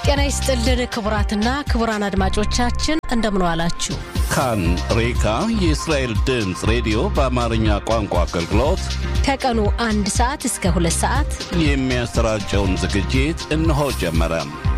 ጤና ይስጥልን ክቡራትና ክቡራን አድማጮቻችን እንደምን ዋላችሁ። ካን ሬካ የእስራኤል ድምፅ ሬዲዮ በአማርኛ ቋንቋ አገልግሎት ከቀኑ አንድ ሰዓት እስከ ሁለት ሰዓት የሚያሰራጨውን ዝግጅት እነሆ ጀመረ።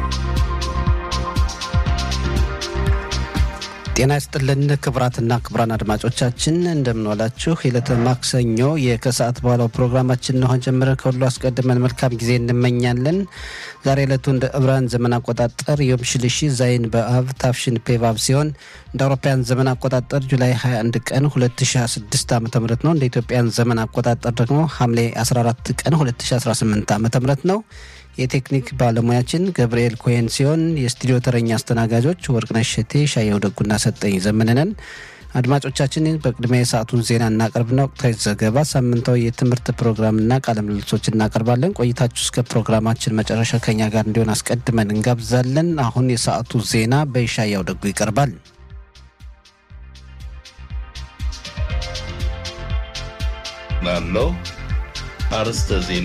ጤና ይስጥልን ክቡራትና ክቡራን አድማጮቻችን እንደምንዋላችሁ። የዕለተ ማክሰኞ የከሰዓት በኋላው ፕሮግራማችን እንሆን ጀምረን ከሁሉ አስቀድመን መልካም ጊዜ እንመኛለን። ዛሬ ዕለቱ እንደ ዕብራን ዘመን አቆጣጠር ዮም ሽልሺ ዛይን በአብ ታፍሽን ፔቫብ ሲሆን እንደ አውሮፓውያን ዘመን አቆጣጠር ጁላይ 21 ቀን 2026 ዓ ም ነው። እንደ ኢትዮጵያን ዘመን አቆጣጠር ደግሞ ሐምሌ 14 ቀን 2018 ዓ ም ነው። የቴክኒክ ባለሙያችን ገብርኤል ኮሄን ሲሆን የስቱዲዮ ተረኛ አስተናጋጆች ወርቅነሽ ሸቴ፣ ሻየው ደጉና ሰጠኝ ዘመንነን። አድማጮቻችን በቅድሚያ የሰዓቱን ዜና እናቀርብና ወቅታዊ ዘገባ፣ ሳምንታዊ የትምህርት ፕሮግራምና ቃለ ምልልሶች እናቀርባለን። ቆይታችሁ እስከ ፕሮግራማችን መጨረሻ ከኛ ጋር እንዲሆን አስቀድመን እንጋብዛለን። አሁን የሰዓቱ ዜና በይሻያው ደጉ ይቀርባል። ላለው አርስተ ዜና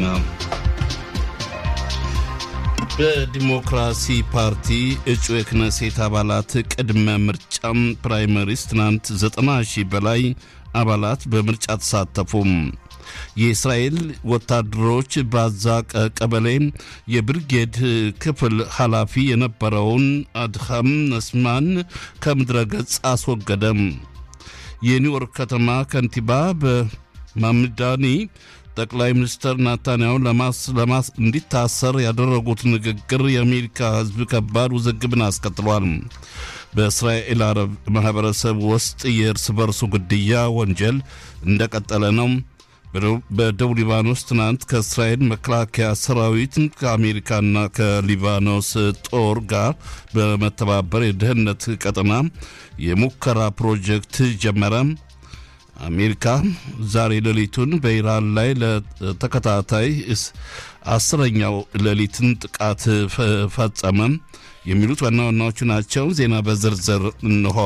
በዲሞክራሲ ፓርቲ እጩ የክነሴት አባላት ቅድመ ምርጫም ፕራይመሪስ ትናንት 90 ሺህ በላይ አባላት በምርጫ ተሳተፉም። የእስራኤል ወታደሮች በአዛ ቀበሌ የብርጌድ ክፍል ኃላፊ የነበረውን አድሃም ነስማን ከምድረ ገጽ አስወገደም። የኒውዮርክ ከተማ ከንቲባ በማምዳኒ ጠቅላይ ሚኒስትር ናታንያሁ ለማስ እንዲታሰር ያደረጉት ንግግር የአሜሪካ ሕዝብ ከባድ ውዝግብን አስከትሏል። በእስራኤል አረብ ማህበረሰብ ውስጥ የእርስ በርሱ ግድያ ወንጀል እንደቀጠለ ነው። በደቡብ ሊባኖስ ትናንት ከእስራኤል መከላከያ ሰራዊት ከአሜሪካና ከሊባኖስ ጦር ጋር በመተባበር የደህንነት ቀጠና የሙከራ ፕሮጀክት ጀመረ። አሜሪካ ዛሬ ሌሊቱን በኢራን ላይ ለተከታታይ አስረኛው ሌሊትን ጥቃት ፈጸመ። የሚሉት ዋና ዋናዎቹ ናቸው። ዜና በዝርዝር እንሆ።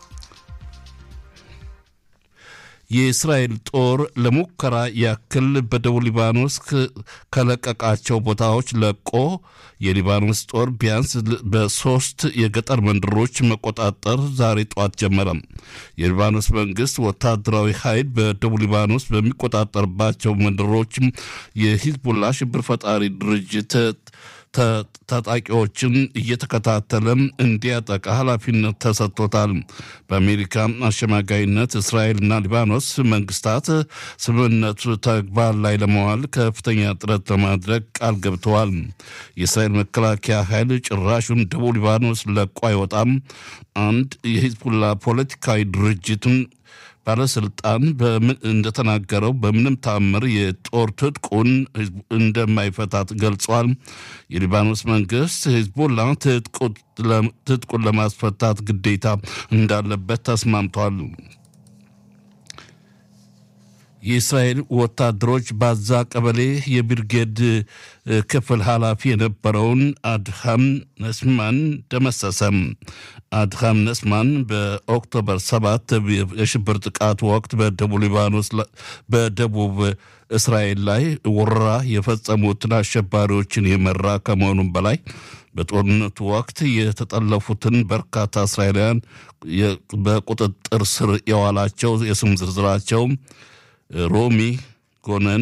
የእስራኤል ጦር ለሙከራ ያክል በደቡብ ሊባኖስ ከለቀቃቸው ቦታዎች ለቆ የሊባኖስ ጦር ቢያንስ በሶስት የገጠር መንደሮች መቆጣጠር ዛሬ ጠዋት ጀመረ። የሊባኖስ መንግስት ወታደራዊ ኃይል በደቡብ ሊባኖስ በሚቆጣጠርባቸው መንደሮች የሂዝቡላ ሽብር ፈጣሪ ድርጅት ታጣቂዎችን እየተከታተለ እንዲያጠቃ ኃላፊነት ተሰጥቶታል። በአሜሪካ አሸማጋይነት እስራኤልና ሊባኖስ መንግስታት ስምምነቱ ተግባር ላይ ለመዋል ከፍተኛ ጥረት ለማድረግ ቃል ገብተዋል። የእስራኤል መከላከያ ኃይል ጭራሹን ደቡብ ሊባኖስ ለቆ አይወጣም። አንድ የሂዝቡላ ፖለቲካዊ ድርጅትን ባለስልጣን እንደተናገረው በምንም ታምር የጦር ትጥቁን እንደማይፈታት ገልጿል። የሊባኖስ መንግስት ሂዝቦላ ትጥቁን ለማስፈታት ግዴታ እንዳለበት ተስማምቷል። የእስራኤል ወታደሮች ባዛ ቀበሌ የብርጌድ ክፍል ኃላፊ የነበረውን አድሃም ነስማን ደመሰሰም። አድሃም ነስማን በኦክቶበር 7 የሽብር ጥቃት ወቅት በደቡብ ሊባኖስ በደቡብ እስራኤል ላይ ወረራ የፈጸሙትን አሸባሪዎችን የመራ ከመሆኑም በላይ በጦርነቱ ወቅት የተጠለፉትን በርካታ እስራኤላውያን በቁጥጥር ስር የዋላቸው የስም ዝርዝራቸው ሮሚ ጎነን፣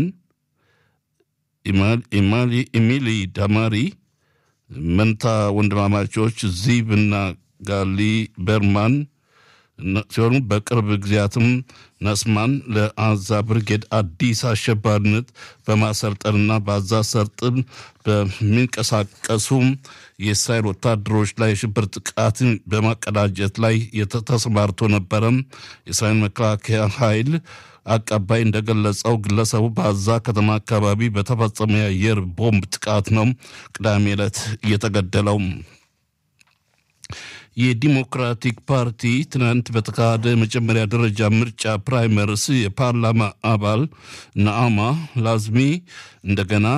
ኢሚሊ ዳማሪ መንታ ወንድማማቾች ዚብ እና ጋሊ በርማን ሲሆኑ በቅርብ ጊዜያትም ነስማን ለአዛ ብርጌድ አዲስ አሸባሪነት በማሰልጠንና በአዛ ሰርጥን በሚንቀሳቀሱ የእስራኤል ወታደሮች ላይ የሽብር ጥቃትን በማቀዳጀት ላይ ተሰማርቶ ነበረ። የእስራኤል መከላከያ ኃይል አቀባይ እንደገለጸው ግለሰቡ በአዛ ከተማ አካባቢ በተፈጸመ የአየር ቦምብ ጥቃት ነው ቅዳሜ ዕለት እየተገደለው። የዲሞክራቲክ ፓርቲ ትናንት በተካሄደ የመጀመሪያ ደረጃ ምርጫ ፕራይመርስ የፓርላማ አባል ነአማ ላዝሚ እንደገና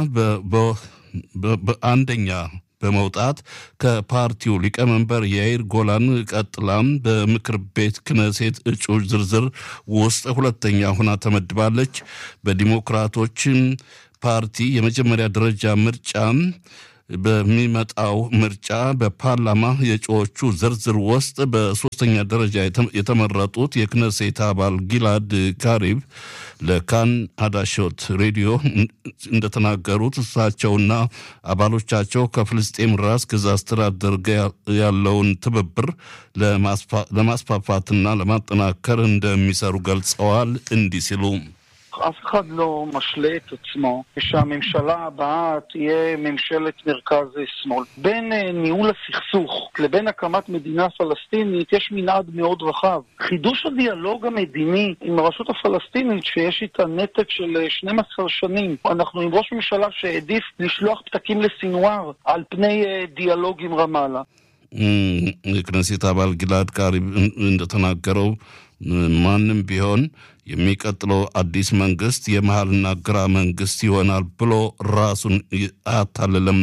በአንደኛ በመውጣት ከፓርቲው ሊቀመንበር የአይር ጎላን ቀጥላም በምክር ቤት ክነሴት እጩዎች ዝርዝር ውስጥ ሁለተኛ ሆና ተመድባለች። በዲሞክራቶች ፓርቲ የመጀመሪያ ደረጃ ምርጫ በሚመጣው ምርጫ በፓርላማ የእጩዎቹ ዝርዝር ውስጥ በሶስተኛ ደረጃ የተመረጡት የክነሴት አባል ጊላድ ካሪብ ለካን አዳሾት ሬዲዮ እንደተናገሩት እሳቸውና አባሎቻቸው ከፍልስጤም ራስ ገዝ አስተዳደር ጋር ያለውን ትብብር ለማስፋፋትና ለማጠናከር እንደሚሰሩ ገልጸዋል። እንዲህ ሲሉ אף אחד לא משלה את עצמו שהממשלה הבאה תהיה ממשלת מרכז-שמאל. בין ניהול הסכסוך לבין הקמת מדינה פלסטינית יש מנעד מאוד רחב. חידוש הדיאלוג המדיני עם הרשות הפלסטינית, שיש איתה נתק של 12 שנים, אנחנו עם ראש ממשלה שהעדיף לשלוח פתקים לסינואר על פני דיאלוג עם רמאללה. የክነሴት አባል ጊላድ ካሪብ እንደተናገረው ማንም ቢሆን የሚቀጥለው አዲስ መንግስት የመሀልና ግራ መንግስት ይሆናል ብሎ ራሱን አያታልልም።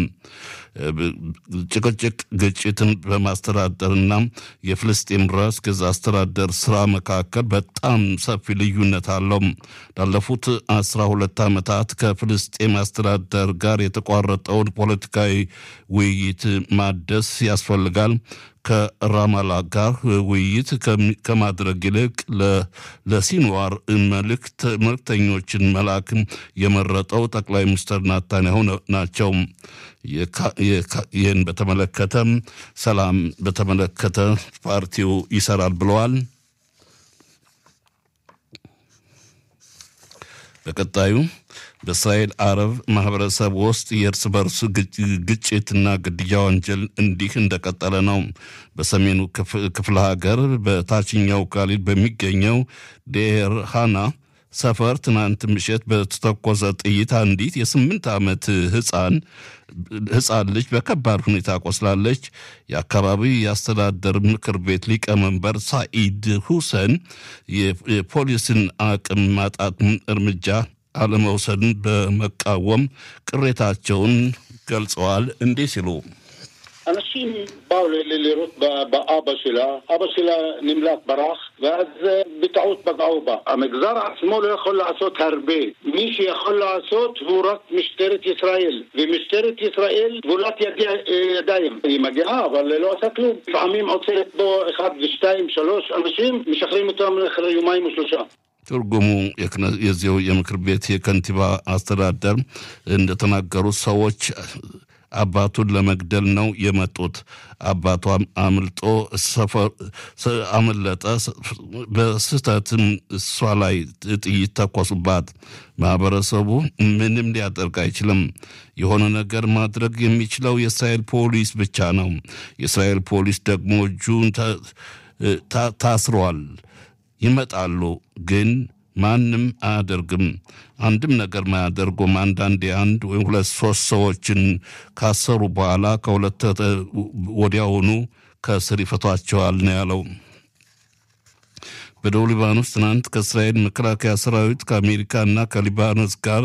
ጭቅጭቅ ግጭትን በማስተዳደርና የፍልስጤም ራስ ገዝ አስተዳደር ስራ መካከል በጣም ሰፊ ልዩነት አለው። ላለፉት አስራ ሁለት ዓመታት ከፍልስጤም አስተዳደር ጋር የተቋረጠውን ፖለቲካዊ ውይይት ማደስ ያስፈልጋል። ከራማላ ጋር ውይይት ከማድረግ ይልቅ ለሲንዋር መልእክተኞችን መላክ የመረጠው ጠቅላይ ሚኒስትር ናታንያሁ ናቸው። ይህን በተመለከተም ሰላም በተመለከተ ፓርቲው ይሰራል ብለዋል። በቀጣዩ በእስራኤል አረብ ማህበረሰብ ውስጥ የእርስ በርስ ግጭትና ግድያ ወንጀል እንዲህ እንደቀጠለ ነው። በሰሜኑ ክፍለ ሀገር በታችኛው ካሊል በሚገኘው ዴር ሃና ሰፈር ትናንት ምሽት በተተኮሰ ጥይት አንዲት የስምንት ዓመት ህፃን ህፃን ልጅ በከባድ ሁኔታ ቆስላለች። የአካባቢው የአስተዳደር ምክር ቤት ሊቀመንበር ሳኢድ ሁሰን የፖሊስን አቅም ማጣት እርምጃ አለመውሰድን በመቃወም ቅሬታቸውን ገልጸዋል። እንዲህ ሲሉ אנשים באו לירות באבא שלה, אבא שלה נמלט ברח, ואז בטעות פגעו בה. המגזר עצמו לא יכול לעשות הרבה. מי שיכול לעשות הוא רק משטרת ישראל, ומשטרת ישראל גבולת ידיים. היא מגיעה, אבל לא עושה כלום. לפעמים עוצרת בו אחד ושתיים, שלוש אנשים, משחררים אותם אחרי יומיים או שלושה. ትርጉሙ የዚው የምክር ቤት የከንቲባ አስተዳደር እንደተናገሩት ሰዎች አባቱን ለመግደል ነው የመጡት። አባቷም አምልጦ አመለጠ። በስህተትም እሷ ላይ ጥይት ተኮሱባት። ማህበረሰቡ ምንም ሊያደርግ አይችልም። የሆነ ነገር ማድረግ የሚችለው የእስራኤል ፖሊስ ብቻ ነው። የእስራኤል ፖሊስ ደግሞ እጁን ታስሯል። ይመጣሉ ግን ማንም አያደርግም። አንድም ነገር ማያደርጉም። አንዳንዴ አንድ ወይም ሁለት ሶስት ሰዎችን ካሰሩ በኋላ ከሁለት ወዲያውኑ ከስር ይፈቷቸዋል ነው ያለው። በደቡብ ሊባኖስ ትናንት ከእስራኤል መከላከያ ሰራዊት ከአሜሪካ እና ከሊባኖስ ጋር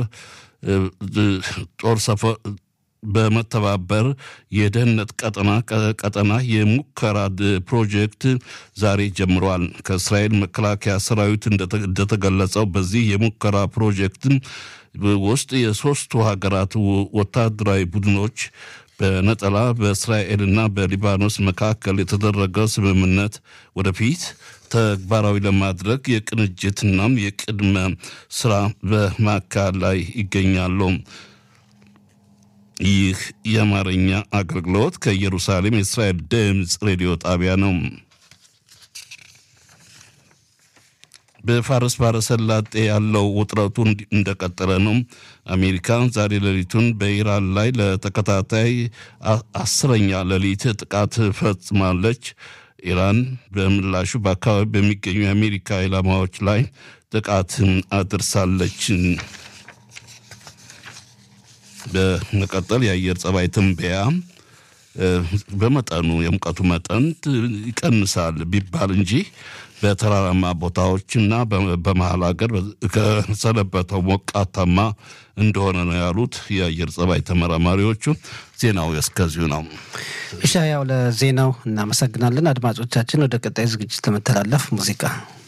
ጦር ሰፈር በመተባበር የደህንነት ቀጠና ቀጠና የሙከራ ፕሮጀክት ዛሬ ጀምሯል። ከእስራኤል መከላከያ ሰራዊት እንደተገለጸው በዚህ የሙከራ ፕሮጀክት ውስጥ የሶስቱ ሀገራት ወታደራዊ ቡድኖች በነጠላ በእስራኤልና በሊባኖስ መካከል የተደረገ ስምምነት ወደፊት ተግባራዊ ለማድረግ የቅንጅትናም የቅድመ ስራ በማካሄድ ላይ ይገኛሉ። ይህ የአማርኛ አገልግሎት ከኢየሩሳሌም የእስራኤል ድምፅ ሬዲዮ ጣቢያ ነው። በፋርስ ባሕረ ሰላጤ ያለው ውጥረቱ እንደቀጠለ ነው። አሜሪካ ዛሬ ሌሊቱን በኢራን ላይ ለተከታታይ አስረኛ ሌሊት ጥቃት ፈጽማለች። ኢራን በምላሹ በአካባቢ በሚገኙ የአሜሪካ ኢላማዎች ላይ ጥቃት አድርሳለች። በመቀጠል የአየር ጸባይ ትንበያ በመጠኑ የሙቀቱ መጠን ይቀንሳል ቢባል እንጂ በተራራማ ቦታዎችና በመሀል ሀገር ከሰነበተው ሞቃታማ እንደሆነ ነው ያሉት የአየር ጸባይ ተመራማሪዎቹ። ዜናው እስከዚሁ ነው። እሻ ያው ለዜናው እናመሰግናለን። አድማጮቻችን ወደ ቀጣይ ዝግጅት ለመተላለፍ ሙዚቃ